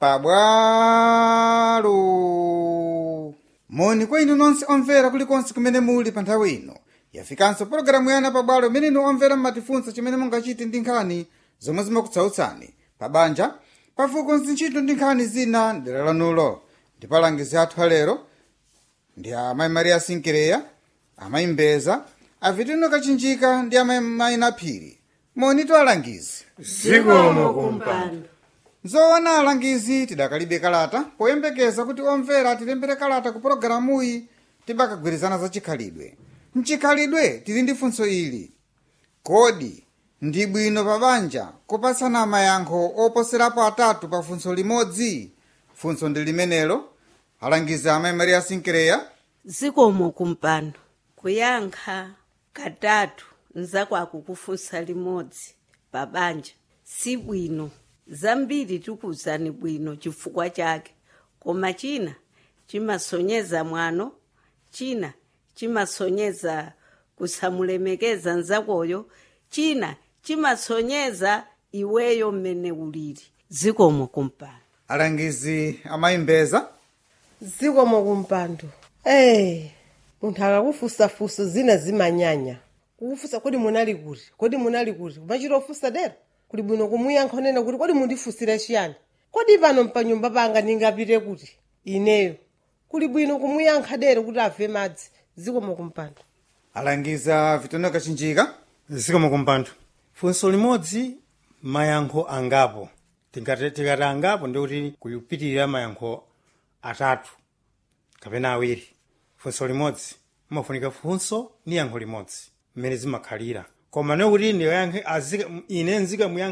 pabwalo moni kwa inu nonse omvera kulikonse kumene muli pa nthawi ino yafikanso pologalamu yana pabwalo imene inu omvera mmatifunsa chimene mungachite ndi nkhani zomwe zimakutsautsani pa banja pafuko ntchito ndi nkhani zina ndera lanulo ndipo alangizi athu alero ndi amayi maria sinkireya amayi mbeza avitino kachinjika ndi amayi mayina phiri moni to alangizi zikomo kumpando zoona alangizi tidakalibe kalata poyembekeza kuti omvera atilembere kalata ku pologalamuyi tibakagwirizana za chikhalidwe mchikhalidwe tili ndi funso ili kodi ndi bwino pa banja kupatsana mayankho oposerapo atatu pa funso limodzi funso ndi limenelo alangizi amayi maria sinkireya zikomo kumpando kuyankha katatu nzakwako kufunsa limodzi pa banja si bwino zambiri tikuzani bwino chifukwa chake koma china chimasonyeza mwano china chimasonyeza kusamulemekeza nzakoyo china chimasonyeza iweyo mmene ulili zikomo kumpando alangizi amayi mbeza zikomo kumpando eh munthu akakufusafusa zina zimanyanya kukufusa kodi munali kuti kodi munali kuti kumachita ofusa dera kuli bwino kumuyankha nena kuti kodi mundifusira chiyani kodi pano mpanyumba panga ndingapite kuti ineyo kuli bwino kumuyankha dera kuti ave madzi zikomo kumpando alangiza vitino kachinjika zikomo kumpando funso limodzi mayankho angapo tikati tikati angapo ndikuti kupitirira mayankho atatu kapena awiri funso limodzi umafunika funso ni yankho limodzi mmene zimakhalira koma nekuti ndiyankhe azika ine nzika muyankha